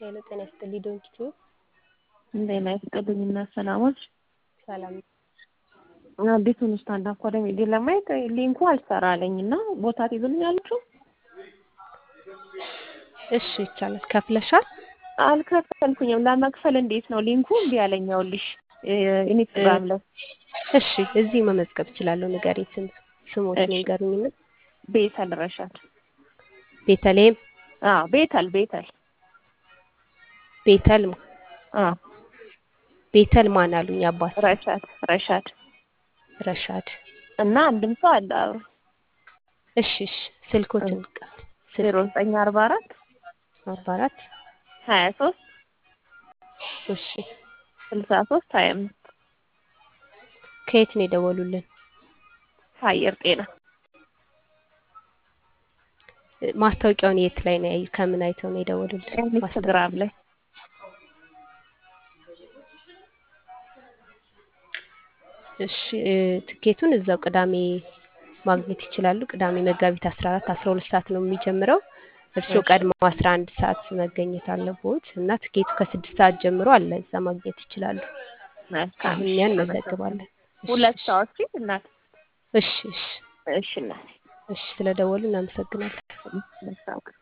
ሄሎ ጤና ይስጥልኝ ዶንኪቱ ጤና ይስጥልኝ እና ሰላሞች ሰላም አዲሱን ስታንዳፕ ኮሜዲ ለማየት ሊንኩ አልሰራ አለኝ እና ቦታ ትይዙልኛላችሁ? እሺ ይቻላል። ከፍለሻል? አልከፈልኩኝም። ለመክፈል እንዴት ነው? ሊንኩ እምቢ አለኝ። ይኸውልሽ ኢንስታግራም ላይ እሺ እዚህ መመዝገብ እችላለሁ። ንገሪኝ ስም ስሞችን ንገሩኝና። ቤተል ረሻድ። ቤተልሔም አዎ ቤተል ቤተል ቤተል አዎ ቤተል ማን አሉኝ? አባት ረሻድ ረሻድ ረሻድ እና አንድም ሰው አለ አብሮ እሺ እሺ ስልኮትን ቃል ዜሮ ዘጠኝ አርባ አራት አርባ አራት ሀያ ሶስት እሺ ስልሳ ሶስት ሀያ አምስት ከየት ነው የደወሉልን? ከአየር ጤና ማስታወቂያውን የት ላይ ነው ያዩ? ከምን አይተው ነው የደወሉልን? ኢንስታግራም ላይ እሺ ትኬቱን እዛው ቅዳሜ ማግኘት ይችላሉ። ቅዳሜ መጋቢት 14 12 ሰዓት ነው የሚጀምረው። እርስዎ ቀድሞ 11 ሰዓት መገኘት አለቦት እና ትኬቱ ከስድስት ሰዓት ጀምሮ አለ። እዛ ማግኘት ይችላሉ። አሁን እኛን እንመዘግባለን። ሁለት ሰዓት እናት እሺ እሺ እሺ እናት እሺ ስለደወሉ እናመሰግናለን። መልካም